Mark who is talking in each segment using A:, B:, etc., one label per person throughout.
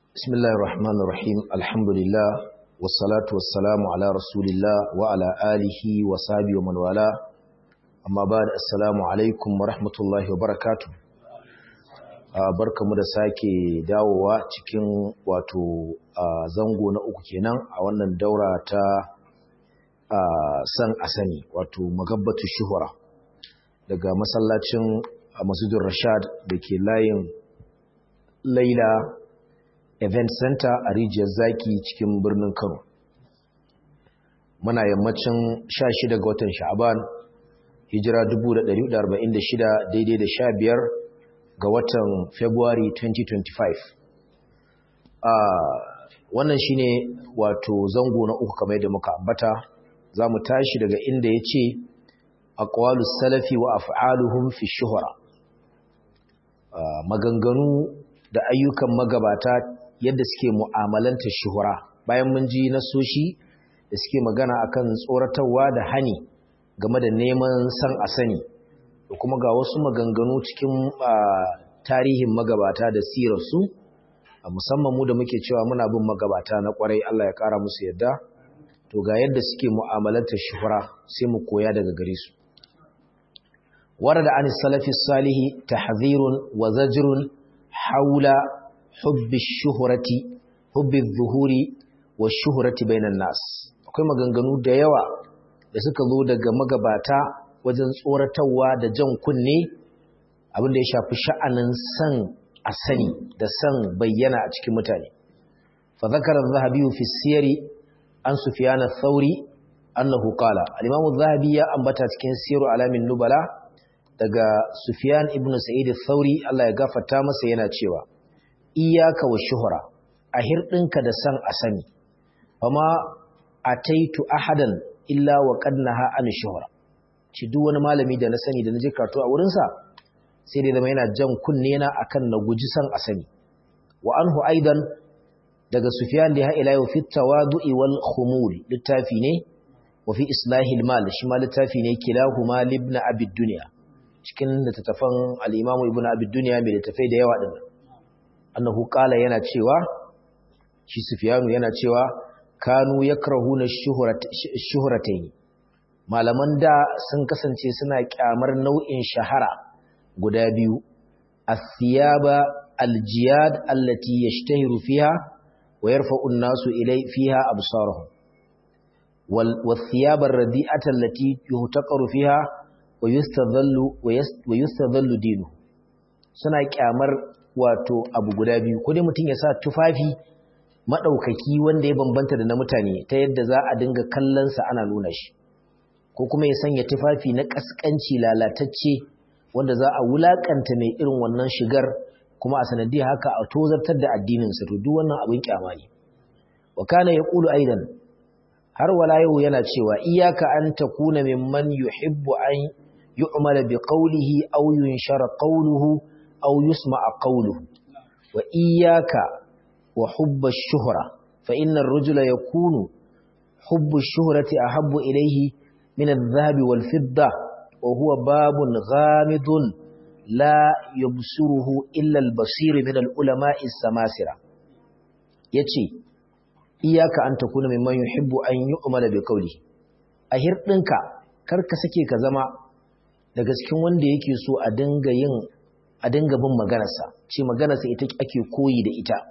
A: بسم الله الرحمن الرحيم الحمد لله والصلاة والسلام على رسول الله وعلى آله وصحبه ومن والاه أما بعد السلام عليكم ورحمة الله وبركاته barkamu da sake dawowa cikin wato zango na uku kenan a wannan daura ta san asani wato magabbatu shuhura daga masallacin masjidin rashad da ke layin laila event center a rijiyar zaki cikin birnin kano muna yammacin 16 ga watan sha'aban hijira 1446 daidai da 15 ga watan february 2025 a wannan shine wato zango na uku kamar yadda muka ambata za mu tashi daga inda ya ce aqwalu salafi wa af'aluhum fi shuhra maganganu da ayyukan magabata yadda suke mu'amalanta shuhura bayan mun ji nasoshi da suke magana akan tsoratarwa da hani game da neman san a sani da kuma ga wasu maganganu cikin tarihin magabata da sirarsu musamman mu da muke cewa muna bin magabata na kwarai Allah ya kara musu yadda to ga yadda suke mu'amalanta shuhura sai mu koya daga gare su ورد عن السلف الصالح تحذير وزجر حول حب الشهرة حب الظهور والشهرة بين الناس akwai maganganu da yawa da suka zo daga magabata wajen tsoratarwa da jan kunne abin da ya shafi sha'anin san a sani da san bayyana a cikin mutane fa zakara az-zahabi fi siyari an sufyan ath-thauri annahu qala al-imam az-zahabi ya ambata cikin siru alamin nubala daga Sufyan ibn Sa'id al-Thauri Allah ya gafarta masa yana cewa iyyaka wa shuhra a hirdinka da san asani fama ataitu ahadan illa wa qad naha an shuhra ci duk wani malami da na sani da naje karatu a wurin sa sai dai zama yana jan kunne na akan na guji san asani wa anhu aidan daga Sufyan da ha ila yau fi tawadu'i wal khumul littafi ne wa fi islahil mal shi ma littafi ne kilahuma libna abid dunya cikin littattafan al'imamu ibn abid duniya mai littattafai da yawa ɗin annahu ƙala yana cewa shi sufiyanu yana cewa kanu ya karhu na shuhuratai malaman da sun kasance suna ƙyamar nau'in shahara guda biyu asiyaba aljiyad allati yashtahiru fiha wa yarfa'u an-nasu ilay fiha absarahum wal wathiyaba ar-radi'ata allati yuhtaqaru fiha wa yustadhallu dinu suna kyamar wato abu guda biyu ko dai mutum ya sa tufafi madaukaki wanda ya bambanta da na mutane ta yadda za a dinga kallon sa ana nuna shi ko kuma ya sanya tufafi na kaskanci lalatacce wanda za a wulakanta mai irin wannan shigar kuma a sanadiyar haka a tozartar da addinin sa to duk wannan abin kyama ne wa kana yaqulu aidan har wala yau yana cewa iyaka an takuna mimman yuhibbu an yu'mala bi qawlihi aw yunshara qawluhu aw yusma'a qawluhu wa iyaka wa hubba ash-shuhra fa inna ar-rajula yakunu hubbu ash-shuhrati ahabbu ilayhi min adh-dhahabi wal-fidda wa huwa babun ghamidun la yubsiruhu illa al-basir min al-ulama'i as-samasira yace iyaka an takuna mimman yuhibbu an yu'mala bi qawli a hirdinka kar ka sake ka zama daga cikin wanda yake so a dinga yin a dinga bin maganarsa ce maganarsa ita ake koyi da ita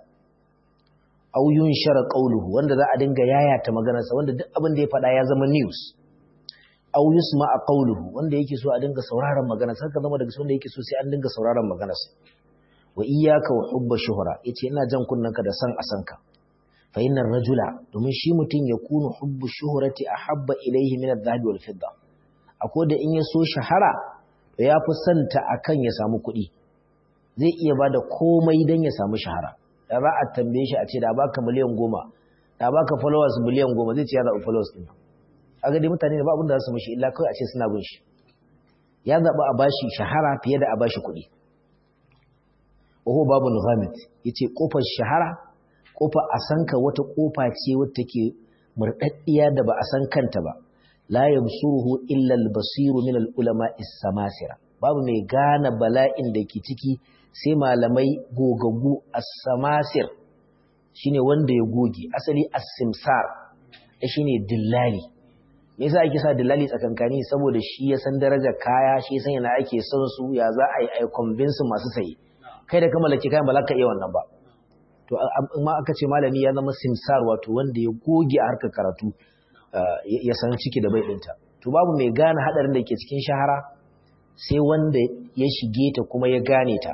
A: aw yunshara qawluhu wanda za a dinga yayata maganarsa wanda duk abin da ya faɗa ya zama news aw yusma'a qawluhu wanda yake so a dinga sauraron maganarsa ka zama daga wanda yake so sai an dinga sauraron maganarsa wa iyyaka wa hubba shuhra yace ina jan kunnanka da san asanka fa innar rajula domin shi mutum ya kunu hubbu shuhrati ahabba ilayhi min adh-dhahabi wal fidda akwai da in ya so shahara to ya fi santa akan ya samu kuɗi zai iya bada komai dan ya samu shahara da za a tambaye shi a ce da baka miliyan goma da baka followers miliyan goma zai ce ya zaɓi followers ɗin kaga dai mutane da ba abin da za su mishi illa kawai a ce suna bin shi ya zaɓi a bashi shahara fiye da a bashi kuɗi Oho babu Nughamit yace kofar shahara kofa a sanka wata kofa ce wadda take murdaddiya da ba a san kanta ba la yabsuruhu illa al-basiru min al-ulama is-samasira babu mai gane bala'in da ke ciki sai malamai gogaggu as-samasir shine wanda ya goge asali as-simsar shine dillali me yasa ake sa dillali tsakankani saboda shi ya san darajar kaya shi ya san yana ake son su ya za a yi ai convince masu saye kai da ka mallaki kayan ba za ka iya wannan ba to amma aka ce malami ya zama simsar wato wanda ya goge a harkar karatu ya san ciki da bai ɗinta to babu mai gane haɗarin da ke cikin shahara sai wanda ya shige ta kuma ya gane ta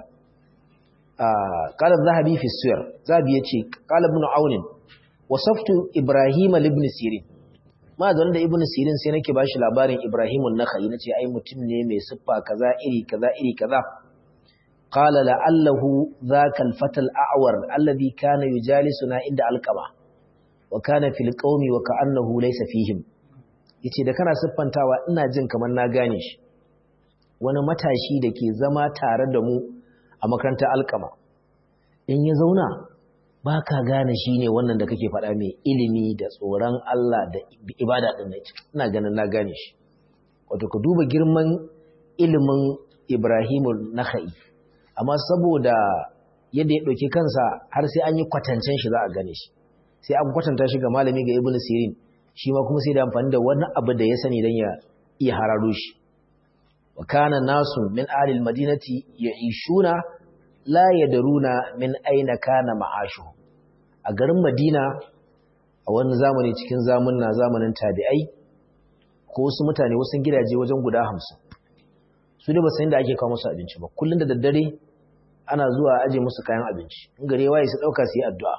A: qala zahabi fi siyar zahabi yace qala ibn aunin wasaftu ibrahim ibn sirin ma da wanda ibn sirin sai nake bashi labarin ibrahim an-nakhai nace ai mutum ne mai siffa kaza iri kaza iri kaza qala la'allahu dhaka al-fata al-a'war alladhi kana yujalisuna inda alqama wa kana fil qaumi wa ka'annahu laysa fihim yace da kana siffantawa ina jin kamar na gane shi wani matashi da ke zama tare da mu a makarantar alkama in ya zauna ba ka gane shi ne wannan da kake faɗa mai ilimi da tsoron Allah da ibada ɗin na ina ganin na gane shi wato ka duba girman ilimin Ibrahimu Nakha'i amma saboda yadda ya ɗauki kansa har sai an yi kwatancen shi za a gane shi sai an kwatanta shi ga malami ga Ibn Sirin shi ma kuma sai da amfani da wani abu da ya sani don ya iya hararo shi wa kana nasu min alil madinati ya'ishuna la yadruna min aina kana ma'ashu a garin Madina a wani zamani cikin zamunna zamanin tabi'ai ko wasu mutane wasu gidaje wajen guda 50 su ne ba san da ake kawo musu abinci ba kullun da daddare ana zuwa aje musu kayan abinci in gare waye su dauka su yi addu'a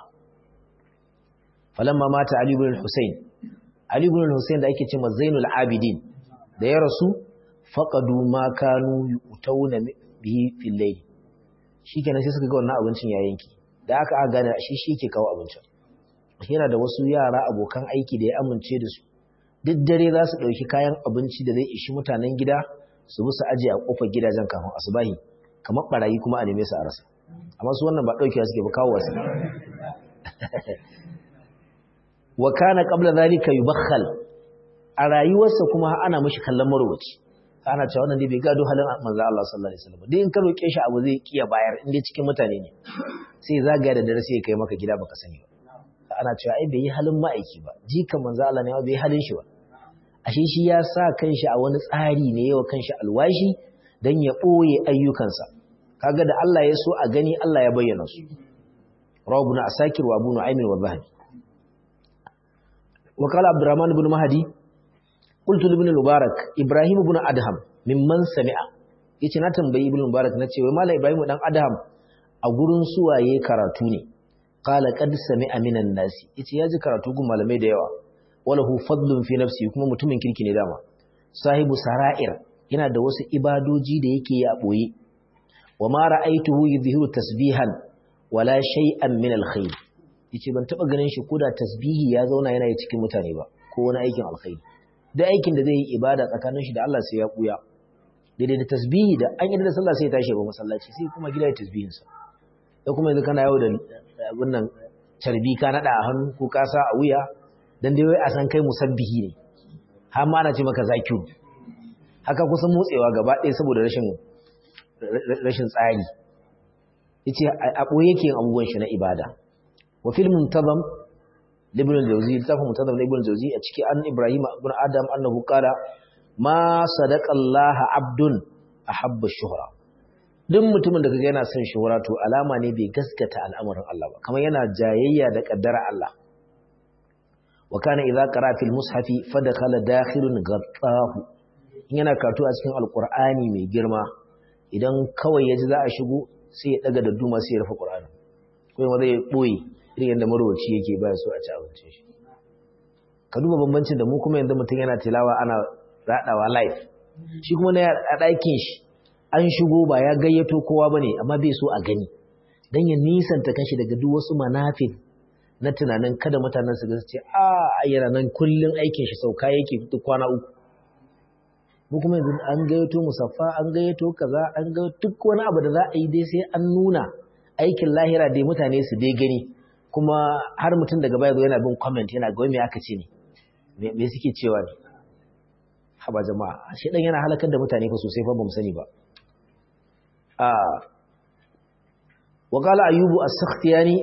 A: falamma mata ali ibn al-husayn ali ibn al-husayn da ake cewa zainul abidin da ya rasu faqadu ma kanu yutawna bihi fil layl shikenan sai suka ga wannan abincin ya yanki da aka aka gane shi shi yake kawo abincin yana da wasu yara abokan aiki da ya amince da su duk dare za su ɗauki kayan abinci da zai ishi mutanen gida su bi su aje a kofar gidajen kafin asubahi kamar barayi kuma a neme su a rasa amma su wannan ba ɗaukewa suke ba kawo wasu wa kana qabla zalika yubakhal a rayuwarsa kuma ana mishi kallon marwaci ana cewa wannan dai bai gado halin manzo Allah sallallahu alaihi wasallam dai in ka roke shi abu zai kiya bayar in dai cikin mutane ne sai zagaya da dare sai ya kai maka gida baka sani ba ana cewa ai bai yi halin ma'aiki ba jikan manzo Allah ne bai yi halin shi ba ashe shi ya sa kanshi a wani tsari ne yawa kanshi alwashi dan ya boye ayyukansa kaga da Allah ya so a gani Allah ya bayyana su rawbuna asakir wa abu nu'aym wa zahabi wa qala abdurrahman ibn mahdi qultu ibn mubarak ibrahim ibn adham mimman sami'a yace na tambayi ibn mubarak nace wai mallam ibrahim dan adham a gurin suwaye karatu ne qala qad sami'a minan nasi yace yaji karatu gun malamai da yawa walahu fadlun fi nafsi kuma mutumin kirki ne dama sahibu sara'ir yana da wasu ibadoji da yake yi a boye wa ma ra'aituhu yuzhiru tasbihan wala shay'an min alkhair yace ban taba ganin shi koda tasbihi ya zauna yana yi cikin mutane ba ko wani aikin alkhairi da aikin da zai yi ibada tsakanin shi da Allah sai ya kuya daidai da tasbihi da an yi da sallah sai ya tashi ba masallaci sai kuma gida ya tasbihin sa da kuma yanzu kana yau da abin nan carbi ka nada a hannu ko ka sa a wuya dan dai wai a san kai musabbihi ne har ma ana ce maka zakiru haka kusan motsewa gaba ɗaya saboda rashin rashin tsari yace a boye yake abubuwan shi na ibada wa fil muntazam ibn al-jawzi littafin muntazam ibn al-jawzi a ciki an ibrahim ibn adam annahu qala ma sadaqa allah abdun ahabba shuhra duk mutumin da kaga yana son shuhra to alama ne bai gaskata al'amarin Allah ba kamar yana jayayya da kaddara Allah wa kana idza qara fil mushafi fadakhala dakhilun ghattahu yana karatu a cikin alqur'ani mai girma idan kawai yaji za a shigo sai ya daga da duma sai ya rufe qur'ani ko ma zai boye irin yadda marwaci yake ba so a ci abincin shi ka duba bambancin da mu kuma yanzu mutum yana tilawa ana radawa live shi kuma na a ɗakin shi an shigo ba ya gayyato kowa bane amma bai so a gani dan ya nisanta kanshi daga duk wasu manafin na tunanin kada mutanen su ga su ce a ayyana nan kullun aikin shi sauka yake duk kwana uku mu kuma yanzu an gayyato musaffa an gayyato kaza an ga duk wani abu da za a yi dai sai an nuna aikin lahira dai mutane su dai gani kuma har mutum daga baya zo yana bin comment yana ga me aka ce ne me suke cewa ne haba jama'a shi dan yana halakar da mutane fa sosai fa bamu sani ba a wa qala ayyubu as-sakhtiyani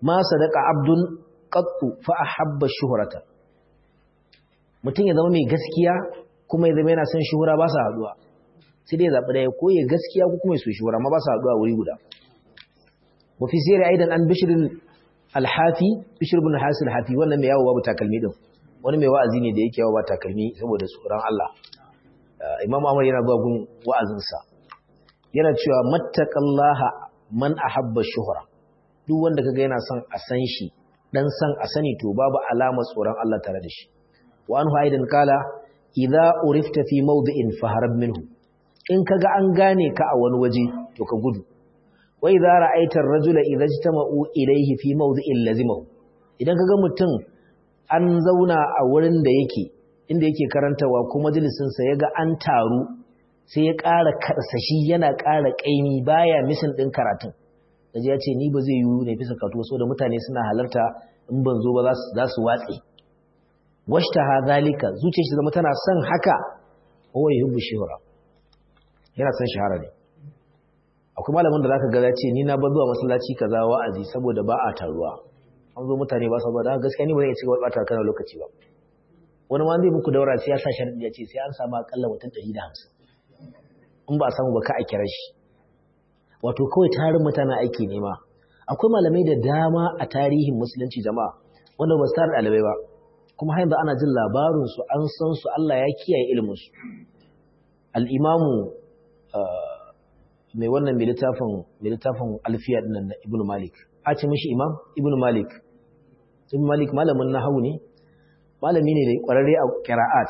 A: ma sadaqa abdun qattu fa ahabba shuhrata mutum ya zama mai gaskiya kuma ya zama yana son shuhura ba sa haduwa sai dai zabi daya ko ya gaskiya ko kuma ya so shuhura amma ba sa haduwa wuri guda wa fi sirri aidan an bishr al-hafi bishr ibn hasil hafi wannan mai yawo babu takalmi din wani mai wa'azi ne da yake yawo ba takalmi saboda tsoron Allah Imam Ahmad yana zuwa gun wa'azinsa yana cewa mattaqallaha man ahabba shuhra duk wanda kaga yana son a san shi dan san a sani to babu alama tsoron Allah tare da shi wa anhu aidan kala idza urifta fi mawdi'in faharab minhu in kaga an gane ka a wani waje to ka gudu wa idza ra'aita ar-rajula idza ijtama'u ilayhi fi mawdi'in lazimahu idan kaga mutum an zauna a wurin da yake inda yake karantawa ko majalisin sa yaga an taru sai ya ƙara karsashi yana ƙara ƙaimi baya misin ɗin karatun daji ya ce ni ba zai yiwu ne fi sakatu so da mutane suna halarta in ban zo ba za su watse washta ha zalika zuciyar shi zama tana son haka wa yuhibbu shuhra yana son shahara ne akwai malamin da zaka ga ya ce ni na bar zuwa masallaci kaza wa'azi saboda ba a taruwa an zo mutane ba saboda gaskiya ni ba zan iya cigaba da kana lokaci ba wani ma zai muku daura sai ya sa sharadi ya ce sai an samu akalla mutum 150 in ba a samu ba ka a kira shi wato kawai tarin mutane aiki nema akwai malamai da dama a tarihin musulunci jama'a wanda ba su tara ɗalibai ba kuma har yanzu ana jin labarinsu an san su Allah ya kiyaye iliminsu al'imamu mai wannan mai littafin alfiya ɗinnan na ibn malik a ce mishi imam ibn malik ibn malik malamin nahawu ne malami ne da ƙwararre a ƙira'at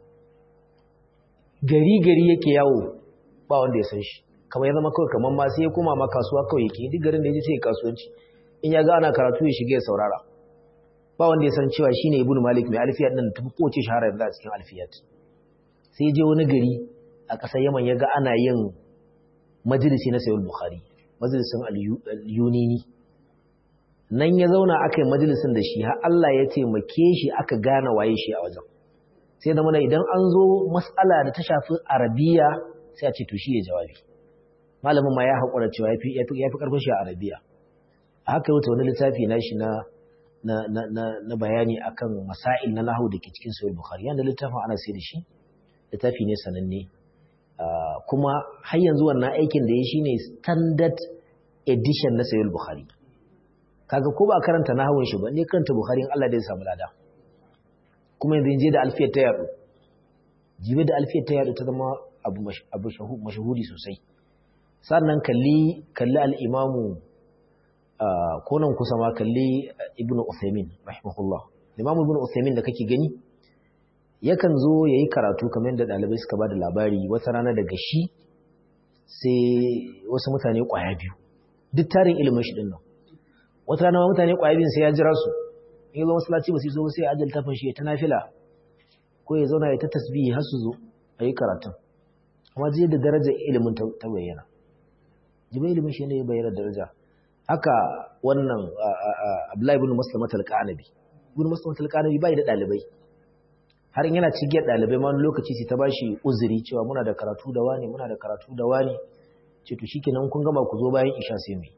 A: gari-gari yake yawo ba wanda ya san shi kamar ya zama kawai kamar ma sai ya koma ma kasuwa kawai yake duk garin da ya ce kasuwanci in ya ga ana karatu ya shiga ya saurara ba wanda ya san cewa shine ibnu malik mai alfiyat din tafi kowace shahara yanzu a cikin alfiyat sai je wani gari a ƙasar yaman ya ga ana yin majalisi na sayyid bukhari majalisin al-yunini nan ya zauna aka yi majalisin da shi har Allah ya taimake shi aka gane waye shi a wajen sai da mana idan an zo matsala da ta shafi arabiya sai a ce to shi ya jawabi malamin ma ya haƙura cewa ya fi ƙarfin shi a arabiya a haka yau wani littafi na shi na bayani akan masail na nahu da ke cikin sahih bukhari yanda littafin ana sai da shi littafi ne sananne kuma har yanzu wannan aikin da ya shine standard edition na sahih bukhari kaga ko ba karanta nahawun shi ba ne karanta bukhari in Allah da ya samu lada kuma yanzu je da alfiyar ta yadu jibe da alfiyar ta yadu ta zama abu abu mashahudi sosai sannan kalli kalli al-imamu ko nan kusa ma kalli ibnu Uthaymin rahimahullah imamu ibnu Uthaymin da kake gani yakan zo yayi karatu kamar yadda dalibai suka bada labari wata rana daga shi sai wasu mutane kwaya biyu duk tarin ilimin shi din nan wata rana ma mutane kwaya biyu sai ya jira su in zo masallaci ba su zo sai ajal tafin shi ta nafila ko ya zauna ya ta tasbihi har su zo ayi karatun amma je da darajar ilimin ta bayyana jibai ilimin shi ne ya bayyana daraja haka wannan Abdullahi ibn Maslamat al-Qanabi ibn Maslamat al-Qanabi bai da dalibai har in yana cigiyar dalibai ma wani lokaci sai ta bashi uzuri cewa muna da karatu da wani muna da karatu da wani ce to shikenan kun gama ku zo bayan isha sai mu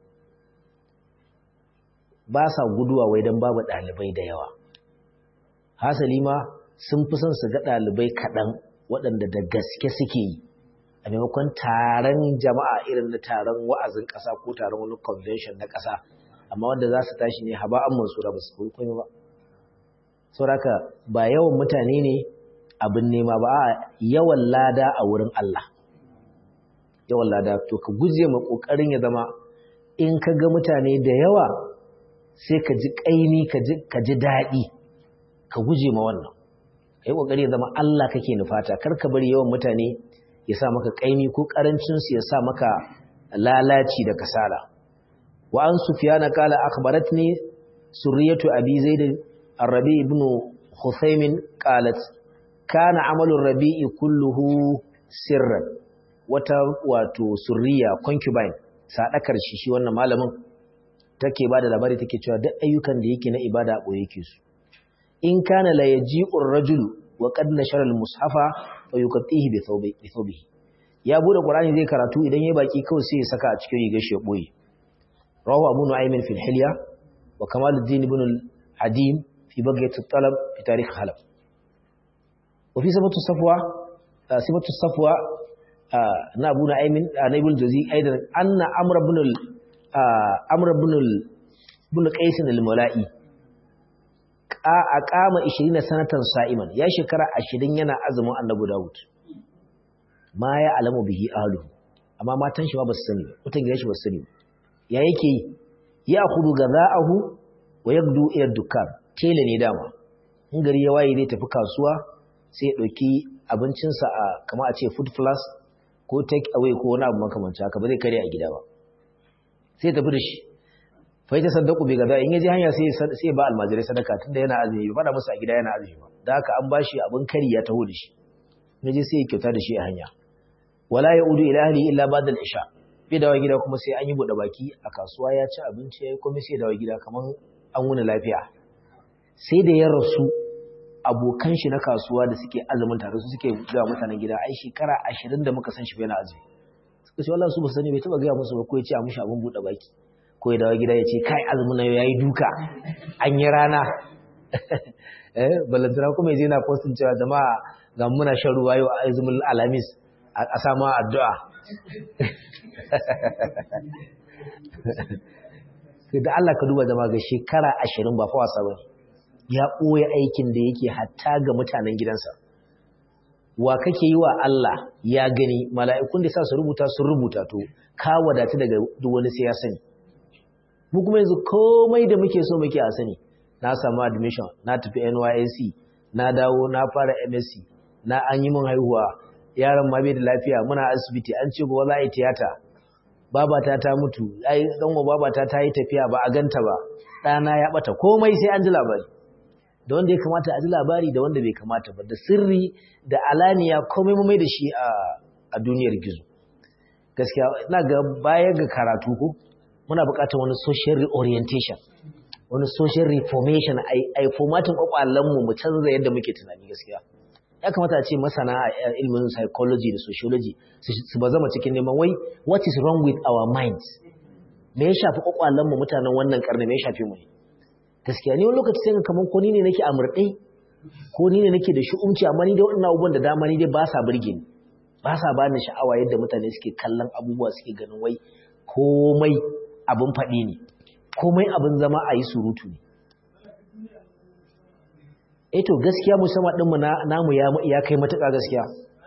A: ba sa guduwa wai dan babu dalibai da yawa hasali ma sun fi son su ga dalibai kaɗan waɗanda da gaske suke yi a maimakon taron jama'a irin na taron wa'azin ƙasa ko taron wani convention na ƙasa amma wanda za su tashi ne haba an mansura ba su koyi komai ba sauraka ba yawan mutane ne abin nema ba a yawan lada a wurin Allah yawan lada to ka guje ma kokarin ya zama in ka ga mutane da yawa sai ka ji kaini ka ji daɗi ka guje ma wannan kai kokari ya zama Allah kake nufata kar ka bari yawan mutane ya sa maka kaini ko karancin su ya sa maka lalaci da kasala wa an sufyana qala akhbaratni suriyatu abi zaid ar-rabi ibn khusaymin qalat kana amalu rabii kulluhu sirran wata wato surriya concubine sadakar shi shi wannan malamin take bada labari take cewa duk ayyukan da yake na ibada a boye yake su in kana la yaji'ur rajulu wa qad nashara al-mushafa fa yuqatihi bi thawbi bi thawbihi ya bude qur'ani zai karatu idan ya baki kawai sai ya saka a cikin rigar shi ya boye rawu abu nu'aymin fil hilya wa kamaluddin ibn al-hadim fi baghiyat at-talab fi tarikh halab wa fi sabatu safwa sifatu safwa na abu na'imin na ibn jazi aidan anna amr ibn amr ibn ibn qais al-mula'i a kama 20 sanatan sa'iman ya shekara 20 yana azumin annabi Dawud ma ya alamu bihi ahlu amma matan shi ba su sani mutan gidan shi ba su sani ya yake ya khudu gada'ahu wa yabdu ila dukkan tele ne dama in gari ya waye zai tafi kasuwa sai ya dauki abincinsa a kamar a ce food plus ko take away ko wani abu makamancin haka ba zai kare a gida ba sai tafi da shi fai ta saddaku bai gaza in yaji hanya sai sai ba almajirai sadaka tunda yana azumi ba fada musu a gida yana azumi ba da haka an bashi abin kari ya taho da shi yaji sai ya kyauta da shi a hanya wala yaudu ila ahli illa ba'da al-isha bai dawo gida kuma sai an yi bude baki a kasuwa ya ci abinci yayi kuma sai dawo gida kaman an wuni lafiya sai da ya rasu abokan shi na kasuwa da suke azumin tare su suke ga mutanen gida ai shekara 20 da muka san shi yana azumi suka ce wallahi su ba sani bai taba ga musu ba ko ya ce a mushi abin bude baki ko ya dawo gida ya ce kai azumin na ya yi duka an yi rana eh balantana kuma yaje na postin cewa jama'a ga muna shan ruwa yau a azumin alamis a sama addu'a da Allah ka duba jama'a ga shekara ashirin ba fa wasa ba ya ɓoye aikin da yake hatta ga mutanen gidansa wa kake yi wa Allah ya gani mala'ikun da sa su rubuta sun rubuta to ka wadatu daga duk wani sai ya sani mu kuma yanzu komai da muke so muke a sani na samu admission na tafi NYSC na dawo na fara MSc na an yi min haihuwa yaron ma bai da lafiya muna asibiti an ce gobe za a yi tiyata babata ta mutu ai danwa babata ta yi tafiya ba a ganta ba ɗana ya bata komai sai an ji labari da wanda ya kamata a ji labari da wanda bai kamata ba da sirri da alaniya komai mu mai da shi a duniyar gizo gaskiya ina ga baya ga karatu ko muna buƙatar wani social reorientation wani social reformation ai formatin kwakwalenmu mu canza yadda muke tunani gaskiya ya kamata a ce masana a ilmin psychology da sociology su ba zama cikin neman wai what is wrong with our minds me ya shafi kwakwalenmu mutanen wannan karni me ya shafi mu ne gaskiya ne wani lokaci sai kamar ko ni ne nake a murɗe ko ni ne nake da shi'umci amma ni da waɗannan abubuwan da dama ni dai ba sa burge ni ba sa ba ni sha'awa yadda mutane suke kallon abubuwa suke ganin wai komai abin faɗi ne komai abin zama a yi surutu ne eto gaskiya musamman ɗinmu namu ya kai matuƙa gaskiya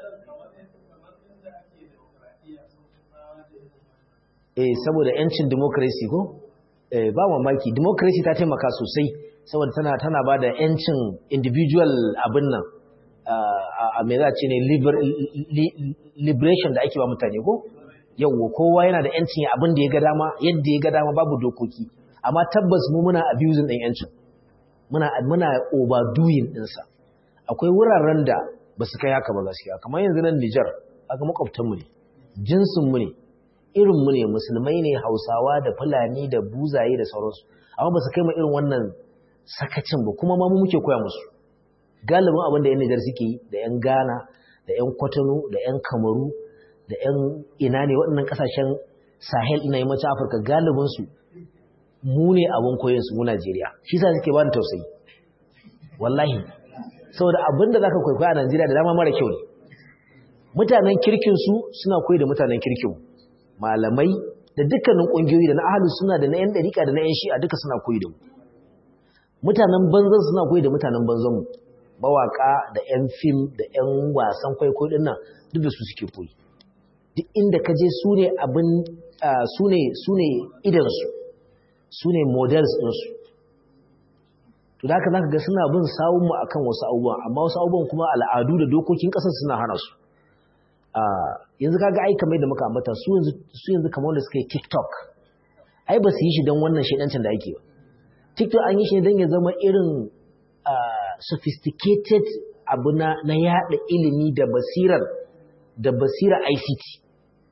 A: eh saboda yancin democracy ko eh ba mamaki democracy ta taimaka sosai saboda tana tana ba da yancin individual abin nan a me za ce ne liberation da ake ba mutane ko yawwa kowa yana da yancin abin da ya ga dama yadda ya ga dama babu dokoki amma tabbas mu muna abusing din yancin muna muna overdoing din sa akwai wuraren da ba su kai haka ba gaskiya kamar yanzu nan Niger aka makwabtan mu ne jinsin mu ne irin mu ne musulmai ne Hausawa da Fulani da Buzaye da sauransu amma ba su kai mu irin wannan sakacin ba kuma ma mu muke koya musu galibin abin da yan Niger suke yi da yan Ghana da yan Kwatano da yan Kamaru da ‘yan ina ne waɗannan ƙasashen sahel na yammacin afirka galibinsu mu ne abin koyinsu mu najeriya shi sa suke ba da tausayi wallahi saboda abin da za ka kwaikwaya a najeriya da dama mara kyau ne mutanen kirkinsu suna koyi da mutanen kirkin malamai da dukkanin ƙungiyoyi da na ahalu suna da na ‘yan ɗarika da na ‘yan shi'a duka suna koyi da mu mutanen banzan suna koyi da mutanen banzanmu mawaƙa da ‘yan fim da ‘yan wasan kwaikwayo ɗin nan duk da su suke koyi duk inda ka je su ne abin su ne su ne idansu su ne models ɗinsu to da haka za ka ga suna bin sawunmu a kan wasu abubuwan amma wasu abubuwan kuma al'adu da dokokin ƙasar suna hana su yanzu kaga ai kamar da muka ambata su yanzu su yanzu kamar wanda suka yi tiktok ai ba su yi shi don wannan shaidancin da ake ba tiktok an yi shi don ya zama irin sophisticated abu na yada ilimi da basirar da basira ICT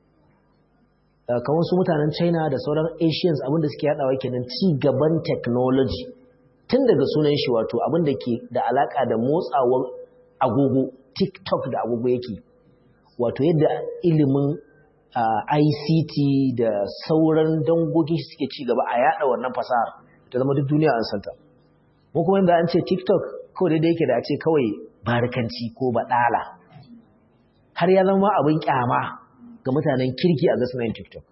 A: kamar su mutanen China da sauran Asians abinda suke yadawa kenan ci gaban technology tun daga sunan shi wato abinda ke da alaka da motsawar agogo TikTok da agogo yake wato yadda ilimin ICT da sauran dangogin shi suke ci gaba a yada wannan fasahar ta zama duk duniya an santa mu kuma inda an ce tiktok kawai daidai yake da a ce kawai barkanci ko baɗala har ya zama abin kyama ga mutanen kirki a gasu yin tiktok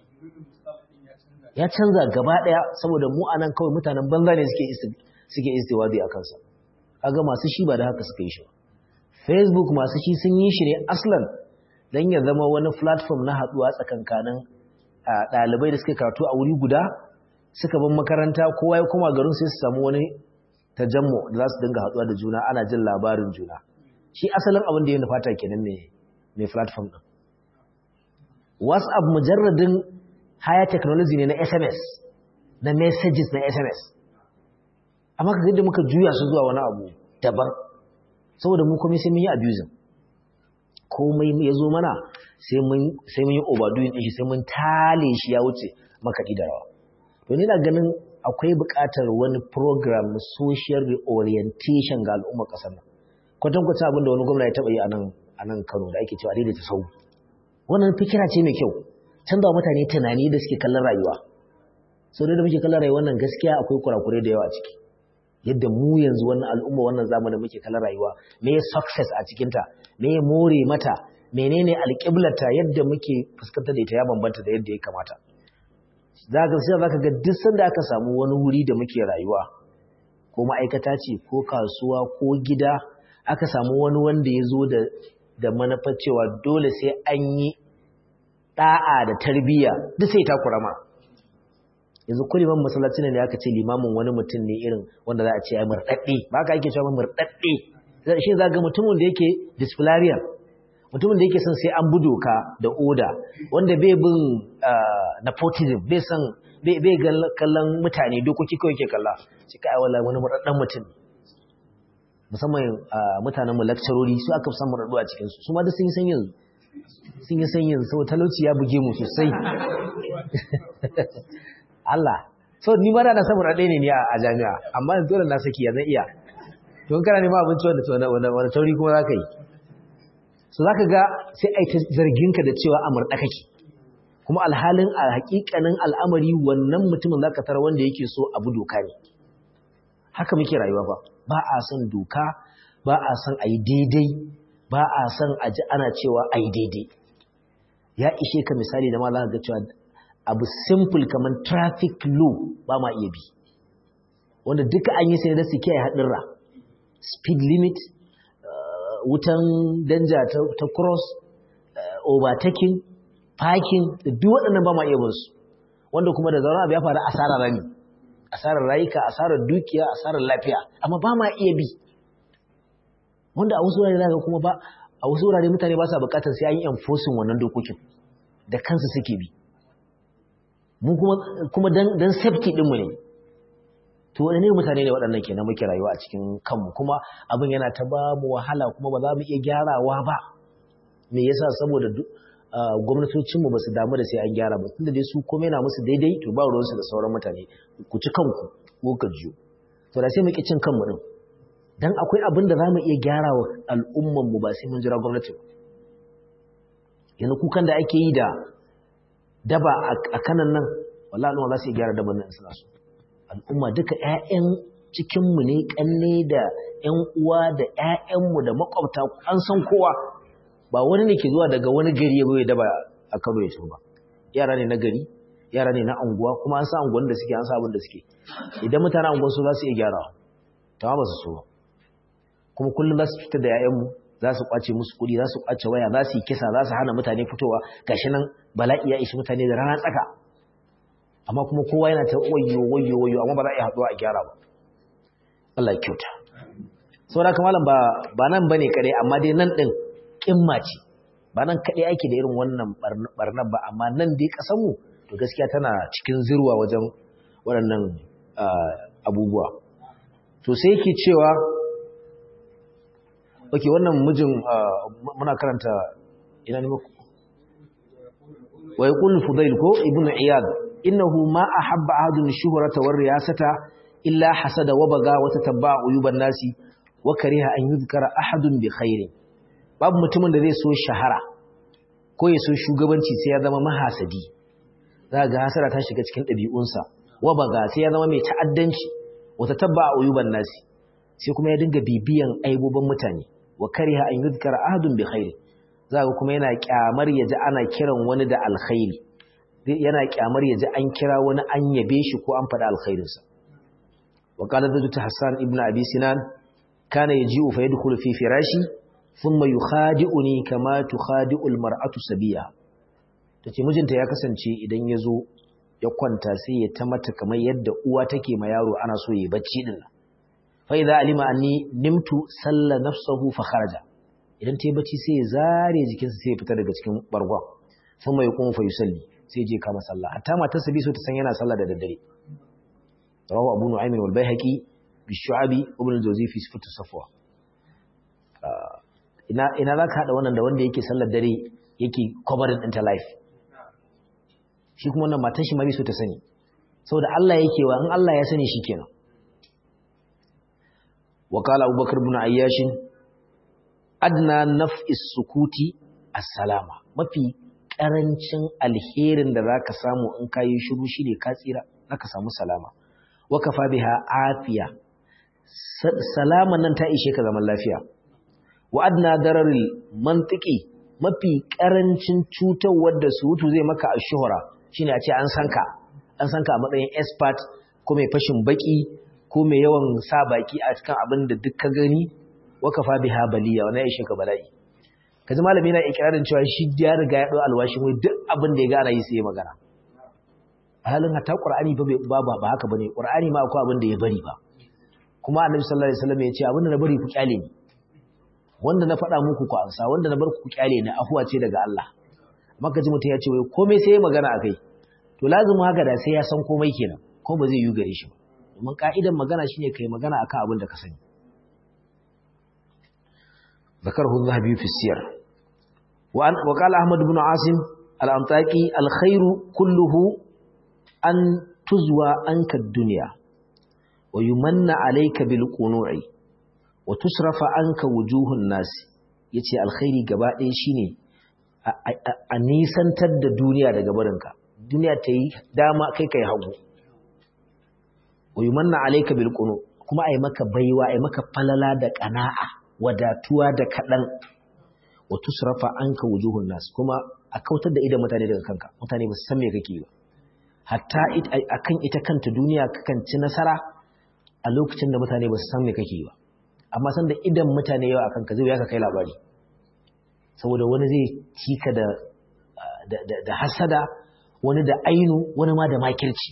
A: ya canza gaba ɗaya saboda mu a nan kawai mutanen banza ne suke istiwadi a kansa kaga masu shi ba da haka suka yi shi facebook masu shi sun yi shi ne aslan don ya zama wani platform na haɗuwa tsakankanin ɗalibai da suka karatu a wuri guda suka bin makaranta kowa ya koma garin sai su samu wani tajammo da za su dinga haɗuwa da juna ana jin labarin juna shi asalin abin da ya nufata kenan mai platform ɗin whatsapp mujarradin higher technology ne na sms na messages na sms amma ka da muka juya su zuwa wani abu daban saboda mu komai sai mun yi abusing komai ya zo mana sai mun yi overdoing ɗin shi sai mun tale shi ya wuce makaɗi da rawa to ni na ganin akwai buƙatar wani program na social reorientation ga al'ummar ƙasar nan kwatankwacin abin da wani gwamna ya taɓa yi a nan kano da ake cewa daidaita sau wannan fikira ce mai kyau canza wa mutane tunani da suke kallon rayuwa sau da muke kallon rayuwa nan gaskiya akwai kurakurai da yawa a ciki yadda mu yanzu wannan al'umma wannan zamanin muke kallon rayuwa me ya success a cikinta me ya more mata menene alƙiblarta yadda muke fuskantar da ita ya bambanta da yadda ya kamata za ka sai zaka ga duk sanda aka samu wani wuri da muke rayuwa ko ma'aikata ce ko kasuwa ko gida aka samu wani wanda ya zo da da manufar cewa dole sai an yi da'a da tarbiyya duk sai ta kurama yanzu kuliman masallaci ne aka ce limamin wani mutum ne irin wanda za a ce ya murɗaɗɗe ba ka ake cewa murɗaɗɗe shi za ga mutumin da yake disciplinarian mutumin da yake son sai an bi doka da oda wanda bai bin nepotism bai san bai kallon mutane dokoki kawai ke kalla shi kai wala wani murɗaɗɗen mutum musamman mutanen mu lakcarori su aka san murɗaɗɗu a cikin su su ma duk sun yi san yanzu sun yi san yanzu saboda talauci ya buge mu sosai Allah so ni ma da na samu raɗe ne ni a jami'a amma dole na saki ya zan iya don kana nema abinci wanda wani tauri kuma za ka yi so za ka ga sai a yi ta zarginka da cewa a murɗa kake kuma alhalin a haƙiƙanin al'amari wannan mutumin za ka tara wanda yake so abu doka ne haka muke rayuwa ba ba a son doka ba a son a yi daidai ba a son a ji ana cewa a yi daidai ya ishe ka misali da ma za ka ga cewa abu simple kamar traffic law ba ma iya bi wanda duka an yi sai da su kiyaye haɗurra speed limit uh, wutan danja ta, ta cross uh, overtaking parking da duk waɗannan ba ma iya bin su wanda kuma da zaune abu ya faru asarar rami asarar rayuka asarar dukiya asarar lafiya amma ba ma iya bi wanda a wasu wurare zaka kuma ba a wasu wurare mutane ba sa bukatar sai an yi enforcing wannan dokokin da kansu suke bi mu kuma kuma dan dan safety din mu ne to wani ne mutane ne waɗannan kenan muke rayuwa a cikin kanmu kuma abin yana ta ba mu wahala kuma ba za mu iya gyarawa ba me yasa saboda gwamnatocinmu ba su damu da sai an gyara ba tunda dai su komai na musu daidai to ba ruwansu da sauran mutane ku ci kanku ko ka jiyo to da sai mu ki cin kanmu din dan akwai abin da zamu iya gyara wa al'umman mu ba sai mun jira gwamnati ba yanzu kukan da ake yi da daba a kanan nan wallahi al'umma za su iya gyara daban nan suna so al'umma duka ƴaƴan cikin mu ne kanne da ƴan uwa da ƴaƴan mu da makwabta an san kowa ba wani ne ke zuwa daga wani gari ya ya daba a Kano ya ba yara ne na gari yara ne na anguwa kuma an sa anguwan da suke an sa abin da suke idan mutanen anguwan su za su iya gyarawa ta ba su so ba kuma kullum za su fitar da ‘ya'yanmu za su ƙwace musu kuɗi za su ƙwace waya za su yi kisa za su hana mutane fitowa gashi nan bala'i ya ishi mutane da rana tsaka amma kuma kowa yana ta wayo wayo wayo amma ba za a iya haɗuwa a gyara ba Allah ya kyauta sau da kamalan ba ba nan ba ne kaɗai amma dai nan ɗin ƙimma ce ba nan kaɗai ake da irin wannan ɓarnar ba amma nan dai ƙasanmu to gaskiya tana cikin zirwa wajen waɗannan abubuwa to sai yake cewa ok wannan mijin muna karanta ina ne muku wa yaqul fudail ko ibn iyad innahu ma ahabba ahadun shuhrata war riyasata illa hasada wa baga wa tatabba uyuban nasi wa kariha an yuzkara ahadun bi khairin babu mutumin da zai so shahara ko ya so shugabanci sai ya zama mahasadi za ga hasara ta shiga cikin ɗabi'unsa wa baga sai ya zama mai ta'addanci wata tabba a uyuban nasi sai kuma ya dinga bibiyan aibobin mutane wa kariha an yuzkara ahadun bi khairi zaka kuma yana kyamar yaji ana kiran wani da alkhairi yana kyamar yaji an kira wani an yabe shi ko an faɗa alkhairinsa wa qala zatu hassan ibnu abi sinan kana yaji'u fa yadkhulu fi firashi thumma yukhadi'uni kama tukhadi'u almar'atu sabiya tace mijinta ya kasance idan yazo ya kwanta sai ya ta mata kamar yadda uwa take ma yaro ana so yi bacci din fa idza alima anni nimtu salla nafsuhu fa kharaja idan tayi bacci sai ya zare jikinsa sai ya fita daga cikin bargon thumma yaqumu fa yusalli sai je kama sallah hatta matar sa bi so ta san yana sallah da daddare rawu abu nu'aym wal baihaqi bi shu'abi ibn al-jawzi fi sifatu safwa ina ina zaka hada wannan da wanda yake sallar dare yake covering ɗinta life shi kuma wannan matar shi ma bi so ta sani saboda Allah yake wa in Allah ya sani shikenan wa qala abubakar ibn ayyash adna naf'is sukuti as-salama mafi karancin alherin da zaka samu in kayi shiru shine ka tsira zaka samu salama wa kafa biha afiya salama nan ta ishe ka zaman lafiya wa adna dararil mantiki mafi karancin cutarwar da surutu zai maka a shuhura shine a ce an san ka an san ka a matsayin expert ko mai fashin baki ko mai yawan sa baki a cikin abin da duk ka gani wa kafa biha baliya wannan ishe ka bala'i kaji malami na ikirarin cewa shi ya riga ya dau alwashin wai duk abin da ya gana yi sai ya magana halin hatta qur'ani ba ba ba haka bane qur'ani ma akwai abin da ya bari ba kuma annabi sallallahu alaihi wasallam ya ce abin da na bari ku kyale ni wanda na faɗa muku ku ansa wanda na bar ku kyale ni afuwa ce daga Allah maka ji mutum ya ce wai komai sai ya magana akai to lazimin haka da sai ya san komai kenan ko ba zai yi gare shi ba domin ka'idan magana shine kai magana akan abin da ka sani ذكره الذهبي في السير وقال أحمد بن عاصم الأنطاكي الخير كله أن تزوى عنك الدنيا ويمن عليك بالقنوع وتصرف عنك وجوه الناس yace alkhairi gaba ɗaya shine a nisantar da duniya daga barinka duniya ta yi dama kai kai hagu wa yumanna alayka bil qunu kuma ai maka baiwa ai maka falala da qana'a wadatuwa da kadan wa tusrafa anka wujuhun nas kuma a kautar da idan mutane daga kanka mutane ba su san me kake ba hatta akan ita kanta duniya kakan ci nasara a lokacin da mutane ba su san me kake ba amma san da idan mutane yawa akan ka zai ya ka kai labari saboda wani zai cika da da hasada wani da ainu wani ma da makirci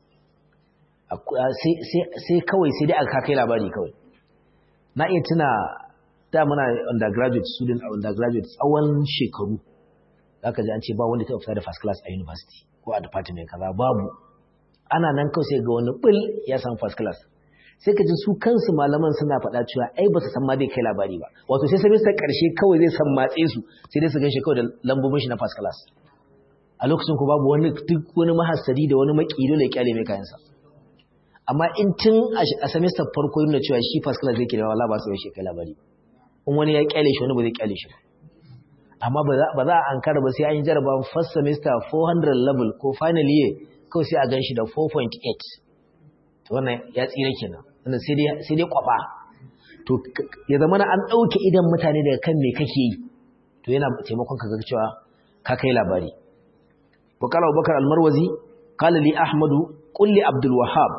A: sai kawai sai dai aka kai labari kawai na iya tuna da muna undergraduate student a undergraduate tsawon shekaru zaka ji an ce ba wanda ta fita da first class a university ko a department kaza babu ana nan kawai sai ga wani bil ya samu first class sai ka ji su kansu malaman suna faɗa cewa ai ba su san ma zai kai labari ba wato sai semester ƙarshe kawai zai san matse su sai dai su gan shi kawai da lambobin shi na first class a lokacin ko babu wani duk wani mahassadi da wani makilo da ya kyale mai kayansa amma in tun a semester farko yana cewa shi first class zai kira wala ba su shi kai labari in wani ya kyale shi wani ba zai kyale shi ba amma ba za a ankara ba sai an yi jaraba first semester 400 level ko final year kawai sai a gan shi da 4.8 to wannan ya tsira kenan wannan sai dai kwaba to ya zama na an ɗauke idan mutane daga kan me kake yi to yana taimakon ka ga cewa ka kai labari wa qala abubakar almarwazi qala li ahmadu qul li abdul wahhab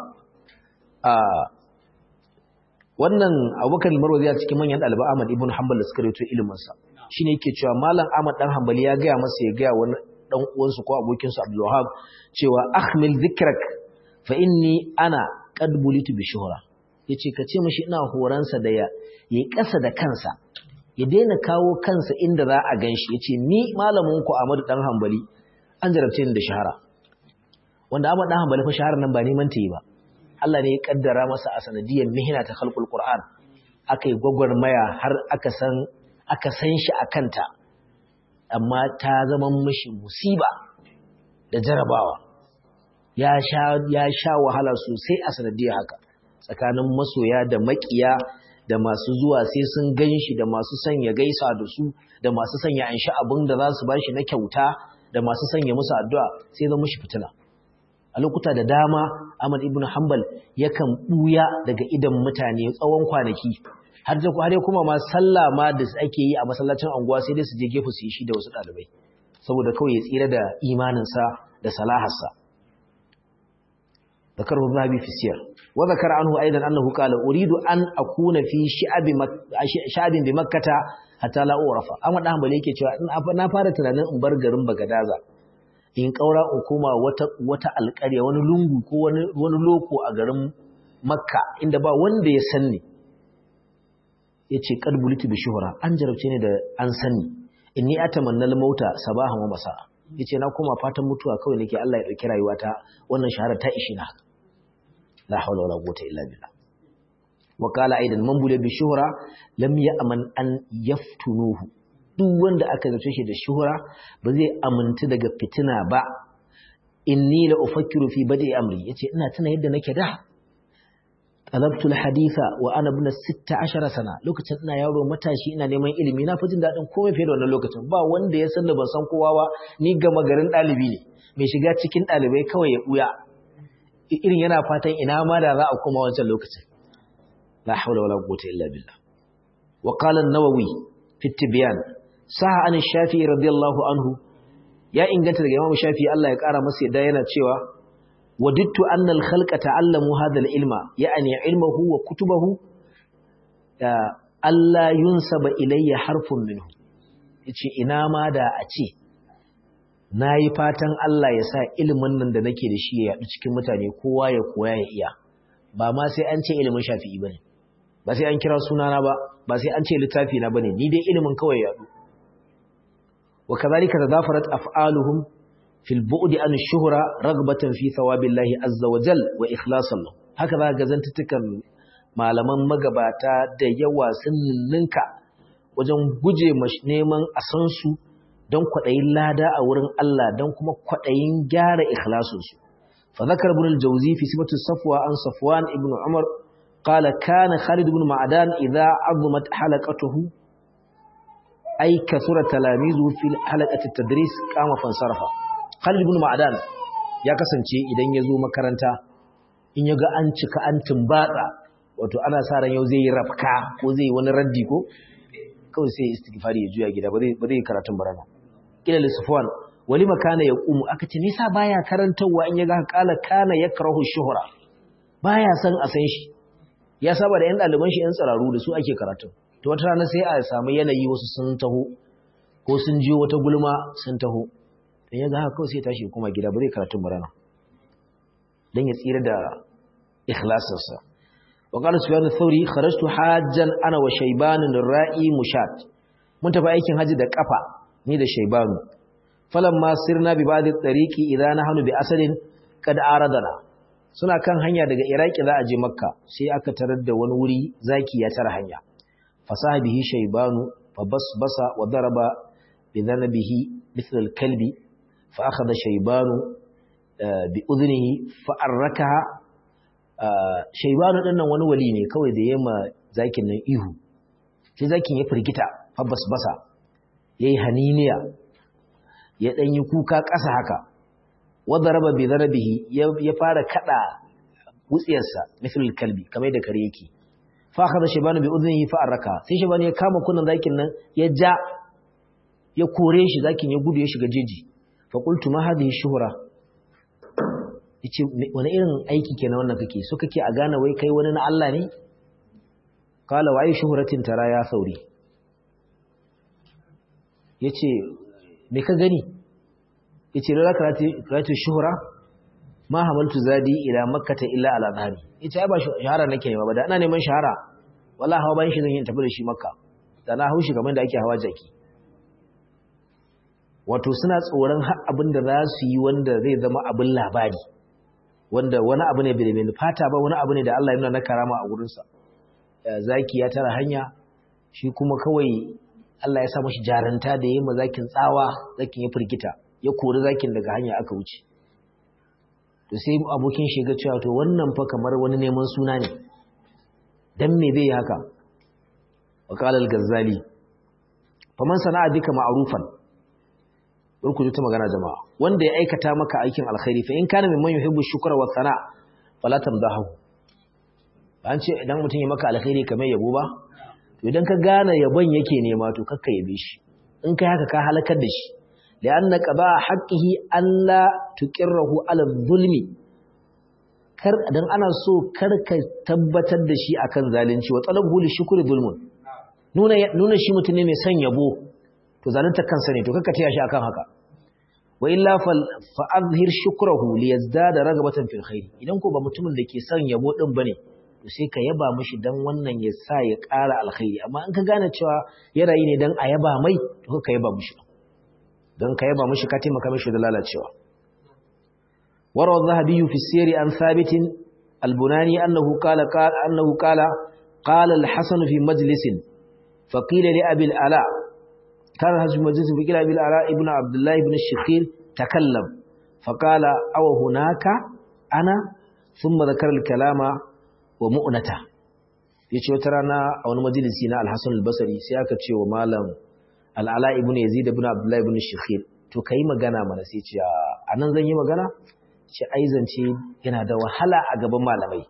A: wannan abubakar almarwazi a cikin manyan ɗalibai ahmad ibn hanbal da suka rawaito ilimin sa shine yake cewa malam ahmad dan hanbali ya gaya masa ya gaya wani dan uwansu ko abokinsu abdul wahhab cewa ahmil dhikrak fa inni ana qad bulitu bi shuhra yace ka ce mishi ina horansa da ya yi kasa da kansa ya daina kawo kansa inda za a ganshi yace ni malamin ku Ahmad dan Hanbali an jarabce ni da shahara wanda Ahmad dan Hanbali fa shahara nan ba neman ta yi ba Allah ne ya kaddara masa a sanadiyar mihna ta khalqul Qur'an akai gwagwarmaya har aka san aka san shi akanta amma ta zama mishi musiba da jarabawa ya sha wahala sosai a sanadiyar haka tsakanin masoya da makiya da masu zuwa sai sun gan shi da masu sanya gaisa da su da masu sanya an sha abin da za su ba shi na kyauta da masu sanya musu addu'a sai zama shi fitina a lokuta da dama Ahmad ibn Hanbal yakan buya daga idan mutane tsawon kwanaki har da har kuma ma sallah ma da ake yi a masallacin anguwa sai dai su je gefe su yi shi da wasu dalibai saboda kawai ya tsira da imanin sa da salaharsa ذكره الذهبي في السير وذكر عنه أيضا أنه قال أريد أن أكون في شعب مك... شعب بمكة حتى لا أعرف أما نعم بليك na fara tunanin in bar garin Bagadaza in kaura in koma wata wata alƙarya wani lungu ko wani wani loko a garin Makka inda ba wanda ya sanni yace qad bulitu bi shuhra an jarabce ne da an sanni inni atamanna al-mauta sabahan wa masa yace na koma fatan mutuwa kawai nake Allah ya dauki rayuwata wannan shahara ta ishi na la hawla wala quwwata illa billah wa qala aidan man buliya bi shuhra lam ya'man an yaftunuhu duk wanda aka zace shi da shuhra ba zai aminta daga fitina ba inni la ufakkiru fi badi amri yace ina tuna yadda nake da talabtu alhaditha wa ana ibn 16 sana lokacin ina yaro matashi ina neman ilimi na fi jin dadin komai fiye da wannan lokacin ba wanda ya san da ban san kowa ba ni gama garin dalibi ne mai shiga cikin dalibai kawai ya buya irin yana fatan ina ma da za a koma wancan lokacin la hawla wala quwwata illa billah wa qala an-nawawi fi tibyan saha an shafi'i radiyallahu anhu ya inganta daga imam shafi'i Allah ya kara masa yadda yana cewa وددت أن الخلق تعلموا هذا العلم يعني علمه وكتبه ألا ينسب إلي حرف منه yace ina ma da a ce nayi fatan Allah ya sa ilimin nan da nake da shi ya yadu cikin mutane kowa ya koya ya iya ba ma sai an ce ilimin Shafi'i bane ba sai an kira sunana ba ba sai an ce littafi na bane ni dai ilimin kawai ya yadu wa kadhalika tadafarat af'aluhum في البعد عن الشهرة رغبة في ثواب الله عز وجل وإخلاصا له هكذا غزنتتكن malaman magabata da yawa sun ninka wajen guje neman a san su don kwaɗayin lada a wurin Allah don kuma kwaɗayin gyara ikhlasinsu fa zakar ibn al-jawzi fi sifatu safwa an safwan ibn umar qala kana khalid ibn ma'dan idha azumat halaqatuhu ay kathura talamizu fi halaqati at-tadris qama fansarafa Khalid ibn Ma'dan ya kasance idan ya zo makaranta in ya ga an cika an tumbatsa wato ana sa ran yau zai yi rafka ko zai yi wani raddi ko kawai sai istighfari ya juya gida ba zai ba zai karatun barana kila lisfwan wali makana ya qumu aka ce nisa baya karantawa in ya ga kala kana yakrahu shuhra baya san a san shi ya saba da yan daliban shi yan tsararu da su ake karatu to wata rana sai a samu yanayi wasu sun taho ko sun jiyo wata gulma sun taho in ya ga haka kawai sai tashi kuma gida ba zai karatun barana don ya tsira da ikhlasinsa wa qala sufyan ath-thawri kharajtu hajjan ana wa shayban ra'i mushat mun tafi aikin haji da kafa ni da shaybanu falamma sirna bi ba'd at-tariqi idza nahnu bi asalin kad aradana suna kan hanya daga iraki za a je makka sai aka tarar da wani wuri zaki ya tara hanya fasaha bihi shaybanu fa basbasa wa daraba bi dhanabihi mithla al-kalbi فأخذ شيبان بأذنه فأركها شيبان ɗannan wani wali ne kawai da yamma zakin nan ihu sai zakin ya firgita fabbas basa ya yi haniniya ya ɗan yi kuka ƙasa haka wadda raba bai zarabihi ya fara kaɗa wutsiyarsa mithil kalbi kamar da kare yake fa aka da shaibanu bai uzunihi fa arraka sai shaibanu ya kama kunan zakin nan ya ja ya kore shi zakin ya gudu ya shiga jeji faƙultu ma hadhihi shuhura yace wani irin aiki kenan wannan kake so kake a gane wai kai wani na Allah ne qala wa ayi shuhuratin tara ya sauri yace me ka gani yace la karatu shuhura ma hamaltu zadi ila makkata illa ala dhari yace ai ba shahara nake nema ba da ina neman shahara wallahi hawa bayan shi zan yi tafi da shi makka da na haushi kamar da ake hawa jaki wato suna tsoron har abin da za su yi wanda zai zama abin labari wanda wani abu ne bai mai fata ba wani abu ne da Allah ya nuna na karama a gurinsa zaki ya tara hanya shi kuma kawai Allah ya sa mashi jaranta da ya yi zakin tsawa zakin ya firgita ya kori zakin daga hanya aka wuce to sai abokin shi ga cewa to wannan fa kamar wani neman suna ne dan me zai yi haka wa qala al-ghazali faman sana'a bika ma'rufan burku ta magana jama'a wanda ya aikata maka aikin alkhairi fa in kana mimman yuhibbu shukra wa sana fala tamdahu an ce idan mutum ya maka alkhairi kamar yabo ba to idan ka gane yabon yake nema to kakka yabe shi in kai haka ka halakar da shi li'anna qaba haqqihi alla tuqirrahu ala zulmi kar dan ana so kar ka tabbatar da shi akan zalunci wa talabu li shukri zulmun nuna nuna shi mutum ne mai son yabo to zalunta kansa ne to kakka taya shi akan haka wa illa fa azhir shukrahu li yazdada ragabatan fil khair idan ko ba mutumin da ke son yabo din bane to sai ka yaba mishi dan wannan ya sa ya ƙara alkhairi amma in ka gane cewa ya rayu ne dan a yaba mai to ka yaba mishi dan ka yaba mishi ka taimaka mishi da lalacewa warawa zahabi fi sirri an thabitin albunani annahu qala qala annahu qala qala al-hasan fi majlisin فقيل لأبي الألاء كان هذا المجلس فقيل أبي الألاء ابن عبد الله بن الشخير تكلم فقال أو هناك أنا ثم ذكر الكلام ومؤنته yace wata rana a wani majalisi na Al-Hasan al-Basri sai aka ce wa malam Al-Ala ibn Yazid ibn Abdullah ibn Shikhir to kai magana mana sai ce anan zan yi magana ce ai zance yana da wahala a gaban malamai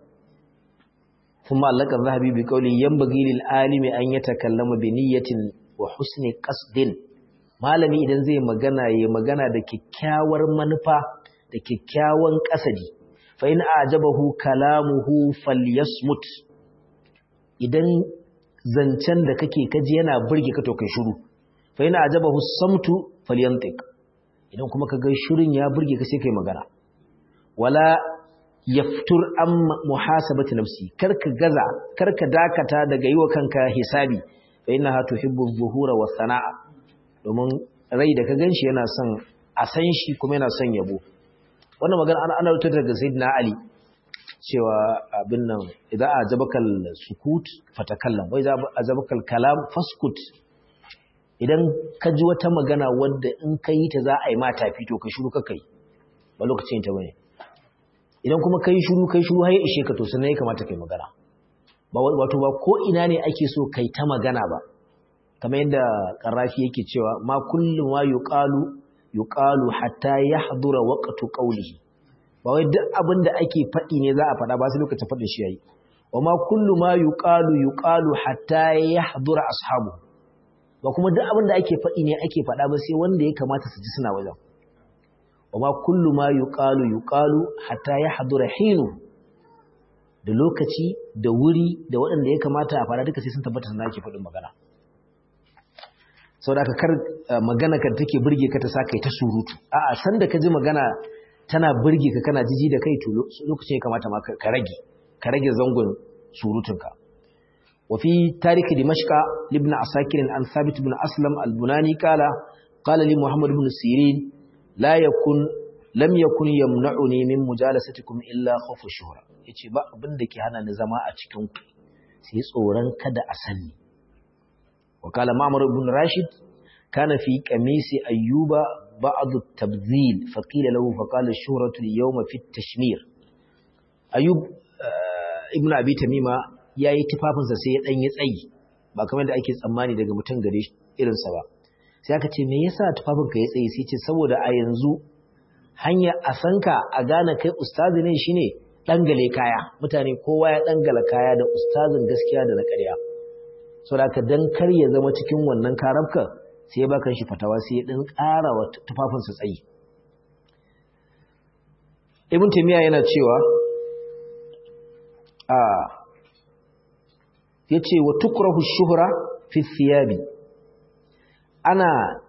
A: kuma Allah kan zahabi bi kauli yanbaghi lil alimi an yatakallama bi niyyatin wa husni qasdin malami idan zai magana ya magana da kyakkyawar manufa da kyakkyawan kasadi fa in ajabahu kalamuhu falyasmut idan zancen da kake kaji yana burge ka to kai shiru fa in ajabahu samtu falyantiq idan kuma kaga shirin ya burge ka sai kai magana wala yaftur an muhasabati nafsi karka gaza karka dakata daga yiwa kanka hisabi fa innaha tuhibbu adh-dhuhura was-sana'a domin rai da ka ganshi yana son a san shi kuma yana son yabo wannan magana ana ana rubuta daga sayyidina ali cewa abin nan idan ajabakal sukut fatakallam wa idan ajabakal kalam faskut idan ka ji wata magana wadda in ka yi ta za a yi mata fito ka shiru ka kai ba lokacin ta bane idan kuma kai shiru kai shiru har ya ishe ka to sannan ya kamata kai magana ba wato ba ko ina ne ake so kai ta magana ba kamar yadda Qarafi yake cewa ma kullu ma yuqalu yuqalu hatta yahdura waqtu qawlihi ba wai duk abin da ake faɗi ne za a faɗa ba sai lokacin faɗin shi yayi wa ma kullu ma yuqalu yuqalu hatta yahdura ashabu ba kuma duk abin da ake faɗi ne ake faɗa ba sai wanda ya kamata su ji suna wajen وما كل ما يقال يقال حتى يحضر حينه da lokaci da wuri da waɗanda ya kamata a fara duka sai sun tabbata sana ake faɗin magana sau da kar magana kan take burge ka ta sa kai ta surutu a'a san da ka ji magana tana burge ka kana jiji da kai to lokacin ya kamata ma ka rage ka rage zangon surutunka wa fi tarikh dimashqa ibn asakir an thabit ibn aslam al-bunani qala qala li muhammad ibn sirin la yakun lam yakun yamna'uni min mujalasatikum illa khawfu shuhra yace ba abin da ke hana ni zama a cikin ku sai tsoron kada a sanni wa kala ma'mar ibn rashid kana fi qamisi ayyuba ba'd at-tabdhil fa qila lahu fa qala ash-shuhratu al-yawma fi at-tashmir ayyub ibn abi tamima yayi tufafinsa sai ya dan yi tsayi ba kamar da ake tsammani daga mutum gare irinsa ba sai aka ce me yasa tufafinka ya tsaye sai ce saboda a yanzu hanya a sanka a gane kai ustazi ne shine dangale kaya mutane kowa ya dangala kaya da ustazin gaskiya da na ƙarya saboda ka dan kar ya zama cikin wannan karabka sai ya baka shi fatawa sai ya dan ƙara wa tufafinsa tsayi ibn taymiya yana cewa a yace wa tukrahu shuhra fi thiyabi ana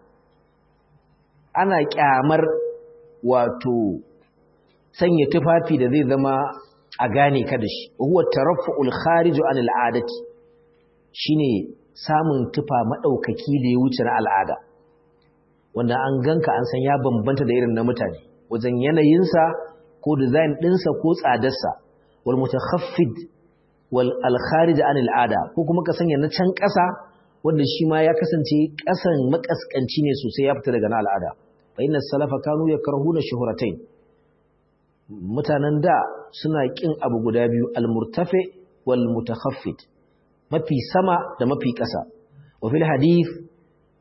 A: ana kyamar wato sanya tufafi da zai zama a gane ka da shi huwa taraffu'ul kharij an al'adati shine samun tufa madaukaki da ya wuce na al'ada wanda an ganka an san ya bambanta da irin na mutane wajen yanayinsa ko design ɗinsa ko tsadarsa wal mutakhaffid wal al kharij an al'ada ko kuma ka sanya na can ƙasa wanda shi ma ya kasance ƙasan makaskanci ne sosai ya fita daga na al'ada fa inna salafa kanu yakrahuna shuhratain mutanen da suna kin abu guda biyu al-murtafi wal mutakhaffid mafi sama da mafi ƙasa wa fil hadith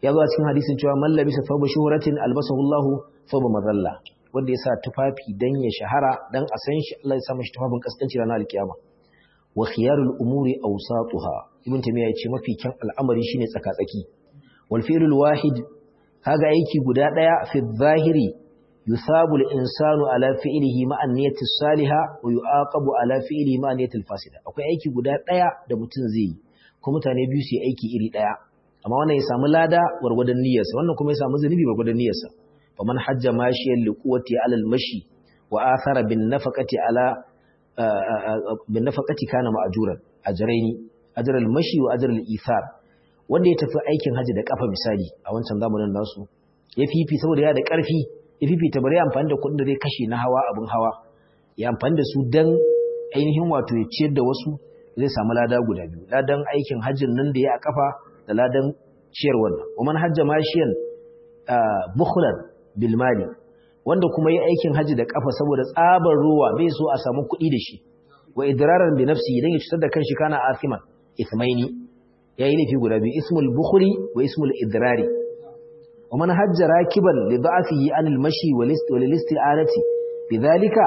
A: ya zo a cikin hadisin cewa man labisa thawba shuhratin albasahu Allahu thawba madalla wanda ya sa tufafi dan ya shahara dan a san shi Allah ya sa mashi tufafin kaskanci ranar alkiyama wa khiyarul umuri awsatuha ibn tamiya yace mafi kyan al'amari shine tsakatsaki wal fi'lul wahid kaga aiki guda daya fi zahiri yusabu al-insanu ala fi'lihi ma'a niyyati salihah wa yu'aqabu ala fi'lihi ma'a niyyati fasida akwai aiki guda daya da mutum zai yi ko mutane biyu su yi aiki iri daya amma wannan ya samu lada wargwadon niyyarsa wannan kuma ya samu zunubi wargwadon niyyarsa faman hajja mashiyan liquwati ala al-mashi wa athara bin nafaqati ala bin nafaqati kana ma'juran ajraini ajr al-mashi wa ajr al-ithar wanda ya tafi aikin haji da kafa misali a wancan zamanin nasu ya fifi saboda ya da karfi ya fifi ta bari amfani da kudin da zai kashe na hawa abin hawa ya amfani da su dan ainihin wato ya ciyar da wasu zai samu lada guda biyu ladan aikin hajjin nan da ya a kafa da ladan ciyar wannan wa man hajja mashiyan bukhlan bil mali wanda kuma yi aikin haji da kafa saboda tsabar ruwa bai so a samu kuɗi da shi wa idraran bi nafsi idan ya cutar da kanshi kana asiman ismaini yayi laifi guda biyu ismul bukhli wa ismul idrari wa man hajja rakiban li da'fihi an al mashi wal isti'anati bidhalika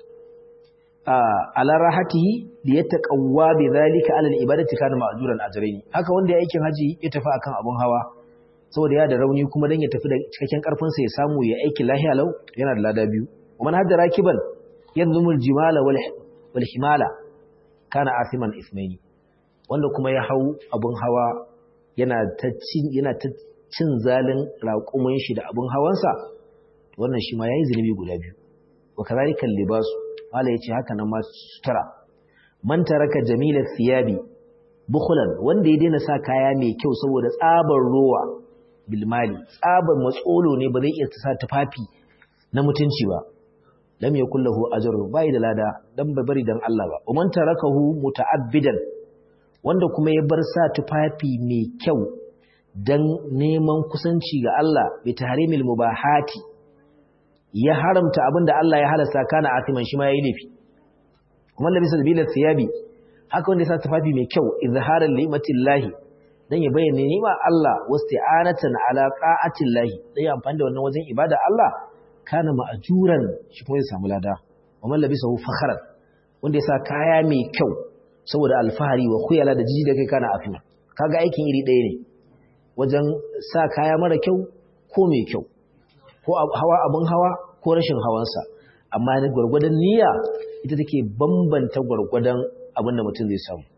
A: ala rahatihi li yataqawwa bidhalika ala al ibadati kana ma'juran ajrayn haka wanda ya aikin haji ya tafi akan abun hawa saboda ya da rauni kuma dan ya tafi da cikakken karfin sa ya samu ya aiki lahiya lau yana da lada biyu man hadda rakiban yanzumul jimala wal wal himala kana asiman ismaini wanda kuma ya hau abun hawa yana ta cin yana ta cin zalin raƙumin shi da abun hawansa wannan shi ma yayi zunubi guda biyu wa kadhalika libasu mala yace haka nan ma sutura man taraka jamila thiyabi bukhlan wanda ya daina sa kaya mai kyau saboda tsabar rowa bilmali tsabar matsolo ne ba zai iya sa tufafi na mutunci ba lam yakul lahu ajrun bai da lada dan bai bari dan Allah ba umman tarakahu muta'abbidan wanda kuma ya bar sa tufafi mai kyau dan neman kusanci ga Allah bi tahrimil mubahati ya haramta abinda Allah ya halasta kana atiman shi ma yayi laifi kuma labisa bil thiyabi haka wanda ya sa tufafi mai kyau izharan li'matillahi dan ya bayyana ni'ma Allah wasti'anatan ala qa'atillahi dan ya amfani da wannan wajen ibada Allah kana ma'juran shi kuma ya samu lada wa man labisahu fakharan wanda ya sa kaya mai kyau saboda alfahari wa khuyala da jiji da kai kana afina kaga aikin iri ɗaya ne wajen sa kaya mara kyau ko mai kyau ko hawa abun hawa ko rashin hawansa amma na gwargwadon niyya ita take bambanta gwargwadon abin da mutum zai samu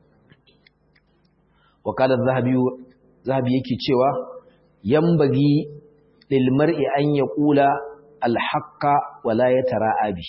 A: wakalar zahabi yake cewa yambagi lilmar'i an ya kula alhaqqa wala ya tara abi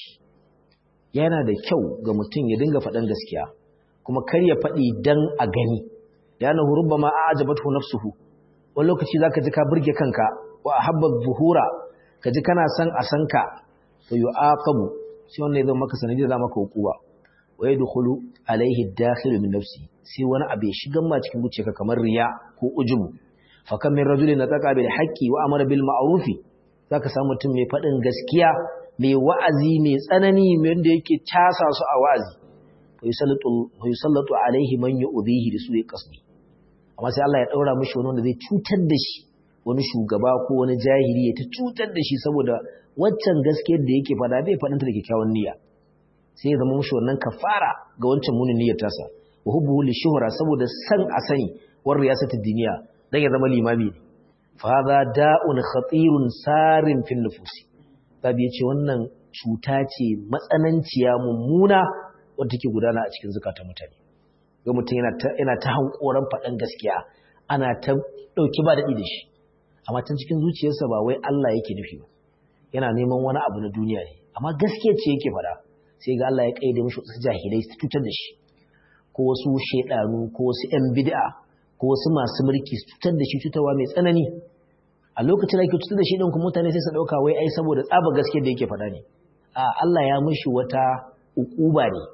A: yana da kyau ga mutum ya dinga faɗan gaskiya kuma kar ya faɗi dan a gani yana hurubba ma a'jabatu nafsuhu wani lokaci zaka ji ka burge kanka wa habba zuhura ka ji kana san a san ka fa yu'aqabu sai wannan ya zama maka sanadi da maka hukuma wa yadkhulu alaihi dakhilu min nafsi sai wani abu ya shiga ma cikin zuciyarka kamar riya ko ujubu fa kam min rajulin nataqa bil haqqi wa amara bil ma'ruf zaka samu mutum mai fadin gaskiya mai wa'azi mai tsanani mai wanda yake casa su a wa'azi fa yusallatu fa yusallatu alaihi man yu'dhihi bi su'i qasdi amma sai Allah ya daura mishi wani wanda zai cutar da shi wani shugaba ko wani jahili ya ta cutar da shi saboda waccan gaskiyar da yake fada bai fadanta da kyakkyawan niyya sai ya zama mushi wannan kafara ga wancan munin niyyar tasa wa hubbuhu li shuhra saboda san a sani war riyasati duniya dan ya zama limami ne fa hadha da'un khatirun sarin fil nufusi babu yace wannan cuta ce matsananciya mummuna wadda take gudana a cikin zakatan mutane ga mutum yana ta yana ta hankoran fadan gaskiya ana ta dauki ba dadi da shi amma tun cikin zuciyarsa ba wai Allah yake nufi ba yana neman wani abu na duniya ne amma gaskiya ce yake fada sai ga Allah ya kaide mishi wasu jahilai su cutar da shi ko wasu shedanu ko wasu ƴan bid'a ko wasu masu mulki su cutar da shi cutarwa mai tsanani a lokacin da yake cutar da shi din kuma mutane sai su dauka wai ai saboda tsaba gaskiya da yake faɗa ne a Allah ya mishi wata ukuba ne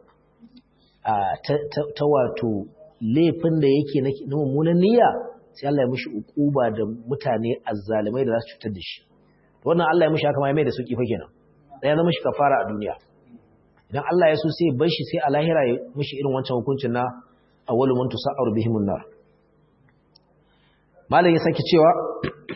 A: a ta, wato laifin da yake na mummunan niyya sai Allah ya mishi ukuba da mutane azzalimai da za su cutar da shi wannan Allah ya mishi haka ma ya mai da sauki fa kenan ya zama shi kafara a duniya idan Allah ya so sai bar shi sai a lahira ya mishi irin wancan hukuncin na awwalu man tusa'aru bihimun nar malam ya saki cewa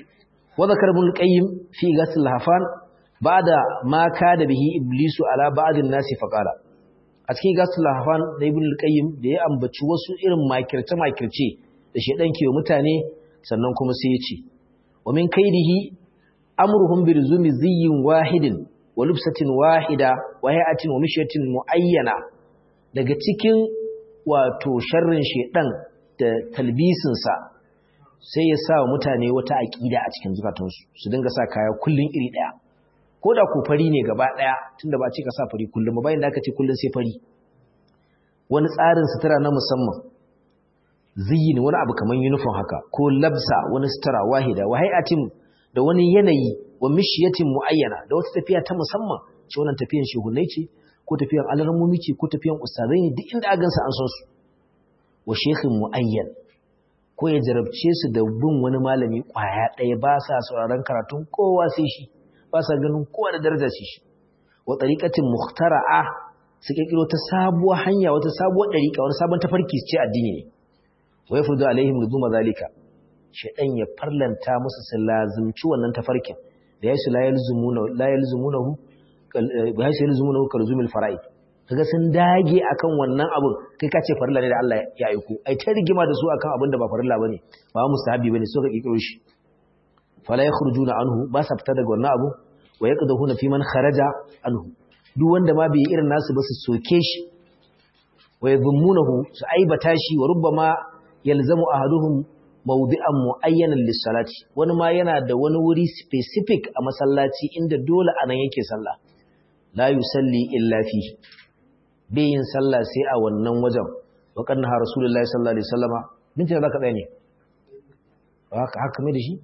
A: wa zakar ibn al-qayyim fi ghasl al-hafan ba'da ma kada bihi iblisu ala ba'd an-nas fa qala a cikin ghasl al-hafan da ibn al-qayyim da ya ambaci wasu irin makirce makirce da shedan ke mutane sannan kuma sai ya ce wa min kaidihi amruhum bi luzumi ziyyin wahidin wa lubsatin wahida wa hay'atin wa mishyatin muayyana daga cikin wato sharrin shedan da talbisin sa sai ya sa mutane wata aqida a cikin zukatansu su dinga sa kaya kullun iri daya ko da ko fari ne gaba daya tunda ba ce ka sa fari kullum ba bayan da aka ce kullun sai fari wani tsarin sutura na musamman ziyin wani abu kamar uniform haka ko labsa wani sutura wahida wa hay'atin da wani yanayi wa mishiyatin muayyana da wata tafiya ta musamman ce wannan tafiyan shehunai ce ko tafiyan alarmumi ce ko tafiyan ustazai ne duk inda a gansa an san su wa shekhin muayyan ko ya jarabce su da bin wani malami kwaya ɗaya ba sa sauraron karatun kowa sai shi ba sa ganin kowa da daraja sai shi wa tariqatin muhtara'a su kirkiro ta sabuwar hanya wata sabuwar dariƙa wani sabon tafarki ce addini ne wa yafrudu alaihim nuzuma zalika shaydan ya farlanta musu su lazumci wannan tafarkin da yasu la yalzumuna la yalzumunahu ba yasu yalzumunahu kalzumil fara'id kaga sun dage akan wannan abun kai ka ce farilla ne da Allah ya aiko ai ta rigima da su akan abin da ba farilla bane ba mustahabi bane so ka kikiro shi fala yakhrujuna anhu ba sa fita daga wannan abu wa yaqdahuna fi man kharaja anhu duk wanda ma bai irin nasu ba su soke shi wa yadhumunahu su aibata shi wa rubbama yalzamu ahaduhum mawdi'an mu'ayyanan lis-salati wani ma yana da wani wuri specific a masallaci inda dole anan yake sallah la yusalli illa fi bai yin sallah sai a wannan wajen wa kanna rasulullahi sallallahu alaihi wasallama minti zaka tsaya ne haka haka mai da shi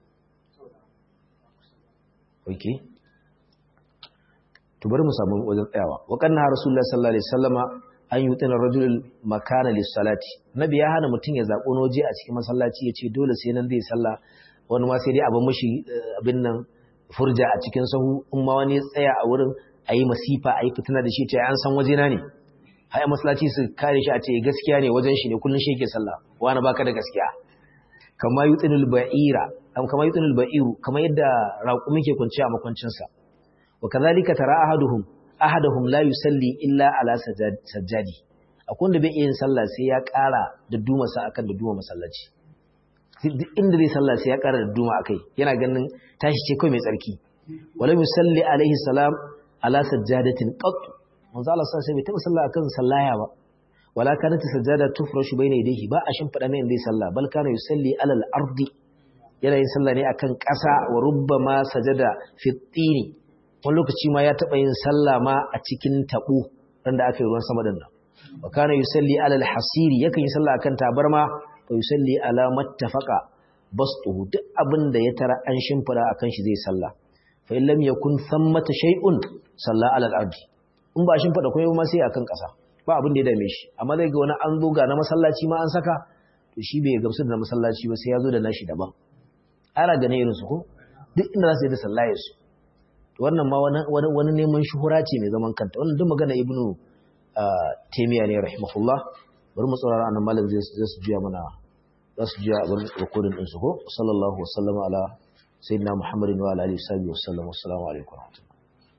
A: okay to bari mu samu wajen tsayawa wa kanna rasulullahi sallallahu alaihi wasallama an yi wutsinar rajulul makana lissalati nabi ya hana mutum ya zaɓo noje a cikin masallaci ya ce dole sai nan zai salla wani ma sai dai abin mashi abin nan furja a cikin sahu in ma wani ya tsaya a wurin a yi masifa a yi fitina da shi ce an san wajena ne haya masallaci su kare shi a ce gaskiya ne wajen shi ne kullum shi yake sallah wani baka da gaskiya kama yutsinul ba'ira kama yutsinul ba'iru kama yadda raƙumi ke kwanciya a makwancinsa wa kazalika tara ahaduhum ahadahum la yusalli illa ala sajjadi akwai wanda bai yin sallah sai ya ƙara da duma sa akan da duma masallaci duk inda zai sallah sai ya ƙara da duma akai yana ganin tashi ce kai mai tsarki wala yusalli alaihi salam ala sajjadatin qat manzo Allah sai bai taba sallah akan sallaya ba wala kanat sajjada tufrashu bayna yadayhi ba a shimfida mai inda sallah bal kana yusalli ala al-ardi yana yin sallah ne akan ƙasa wa rubbama sajada fi tini wani lokaci ma ya taɓa yin sallah ma a cikin taɓo randa aka yi ruwan sama din nan wa kana yusalli ala al-hasiri yakan yi sallah akan tabarma wa yusalli ala mattafaqa bastuhu duk abin da ya tara an shimfida akan shi zai sallah fa in lam yakun thammata shay'un salla ala al-ardi in ba shimfida komai ma sai akan ƙasa ba abin da ya dame shi amma zai ga wani an zo ga na masallaci ma an saka to shi bai gamsu da na masallaci ba sai ya zo da nashi daban ana ganin irin su ko duk inda za su yi da sallaye su wannan ma wani neman shuhura ce mai zaman kanta wannan duk magana ibnu taymiya ne rahimahullah bari mu tsorara annan malam zai su juya mana za su juya abin rikodin din su ko sallallahu wasallama ala sayyidina muhammadin wa ala alihi wa sallam assalamu alaikum